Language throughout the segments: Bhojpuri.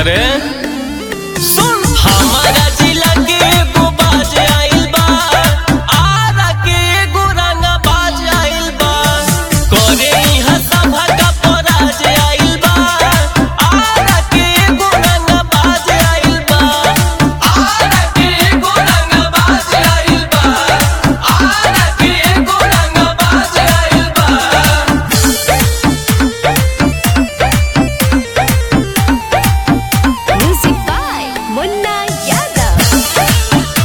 अरे सुन हमारा जिला के एगो बाज आइल बा आरा के एगो रंगा बाज आइल बा करे इहाँ सभा का पराज आइल बा आरा के एगो रंगा बाज आइल बा आरा के एगो रंगा बाज आइल बा आरा के एगो रंगा बाज आइल बा Music by Munna Yadav.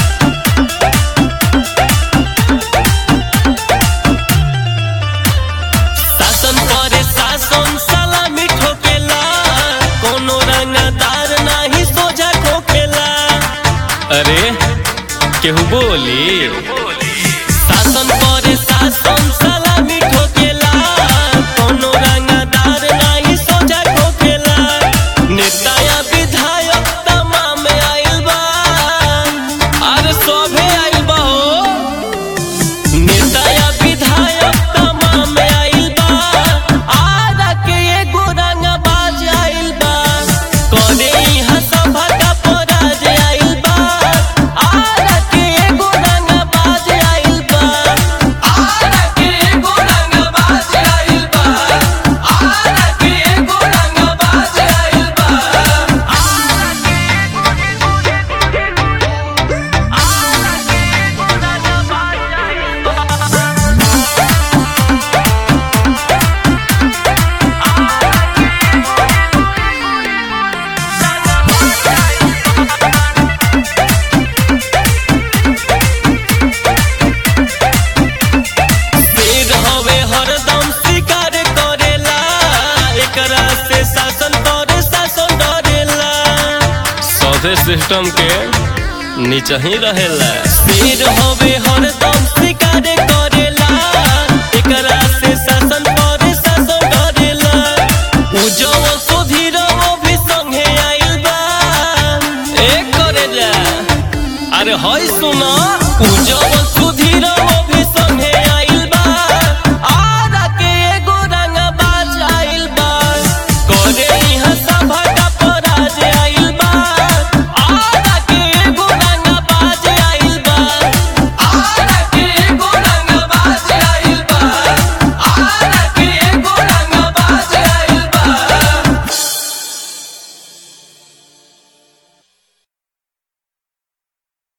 शासन करे शासन सलामी ठोकेला कोनो रंगदार नाही सोझा ठोकेला अरे केहू बोली शासन करे शासन सलामी ठोकेला कोनो रंगदार नाही सोझा ठोकेला नेता या विधायक तमाम आइल बा अरे सभे आइल बा हो नेता या विधायक तमाम आइल बा आरा के एगो रंगबाज आइल बा करे इहाँ सभा का पराज आइल बा आरा के एगो रंगबाज आइल बा आरा के एगो रंगबाज आइल बा आरा के एगो रंगबाज आइल बा आरा के एगो शेर हवे हरदम शिकार करेला एकरा से शासन करे शासन डरेला सौदे सिस्टम के नीचे ही रहेला शेर हवे हरदम शिकार करेला एकरा से शासन करे शासन डरेला उजव सुधीरव भी संगे आइल बा एक करेला अरे हई सुना